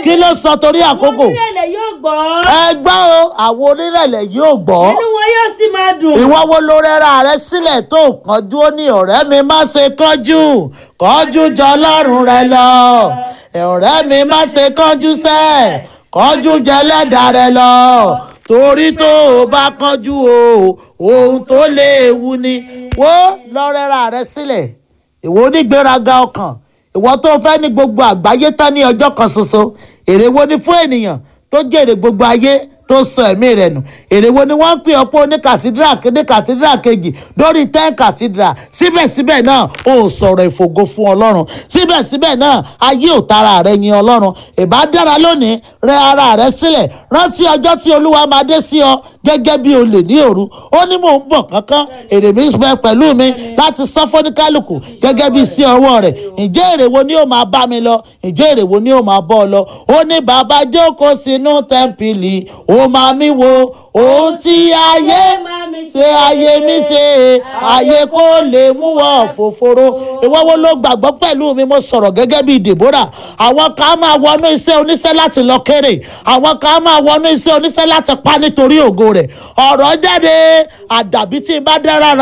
kí ló sọ torí àkókò onírẹ̀lẹ̀ yóò gbọ́ ẹ gbọ́ o àwọn onírẹ̀lẹ̀ yóò gbọ́ inú wọn yóò sì máa dùn. ìwọ wo ló rẹ́ra rẹ sílẹ̀ tó kánjú ó ní ọ̀rẹ́ mi má ṣe kánjú kánjú jọ lọ́rùn rẹ lọ ọ̀rẹ́ mi má ṣe kánjú sẹ́ kánjú jẹ lẹ́dà rẹ lọ torí tó o bá kánjú o ohun tó léwu ni wo lọ rẹ́ra rẹ sílẹ̀ ìwọ onígbéraga ọkàn ìwọ tó fẹ́ ní gbogbo àgbáyé tán ní ọjọ́ kan ṣoṣo èrè wo ni fún ènìyàn tó jèrè gbogbo ayé tó sọ ẹ̀mí rẹ̀ nù èrè wo ni wọ́n ń pè ọ̀pọ̀ ní kàtídírà kéde kàtídírà kejì lórí ten kàtídírà síbẹ̀síbẹ̀ náà ó sọ̀rọ̀ ìfògo fún ọlọ́run síbẹ̀síbẹ̀ náà ayé ò tara rẹ̀ yin ọlọ́run ìbá dára lónìí rẹ ara rẹ sílẹ̀ rántí ọjọ́ tí olúwa máa dé sí ọ gẹ́gẹ́ bí olè ní òru ó ní mò ń bọ̀ kánkán èrè mi bẹ pẹ̀lú mi láti san fọ́níkálùkù gẹ́gẹ́ bí sí ọwọ́ rẹ̀ ǹjẹ́ èrè wo ni ó máa bá mi lọ ǹjẹ́ èrè wo ni ó máa bọ́ ọ lọ ó ní bàbá jókòó sínú tẹ́ḿpìlì ó máa mi wo ohun tí ayé ṣe ayé mi ṣe ayé kó lè mú wọ fòforo ìwọ wo ló gbàgbọ́ pẹ̀lú mi mo sọ̀rọ̀ gẹ́gẹ́ bí Deborah àwọn kan máa wọnú iṣẹ́ oníṣẹ́ láti lọ kéré àwọn kan máa wọnú iṣẹ́ oníṣẹ́ láti pa nítorí ògo rẹ̀ ọ̀rọ̀ jáde àdàbí tí n bá dára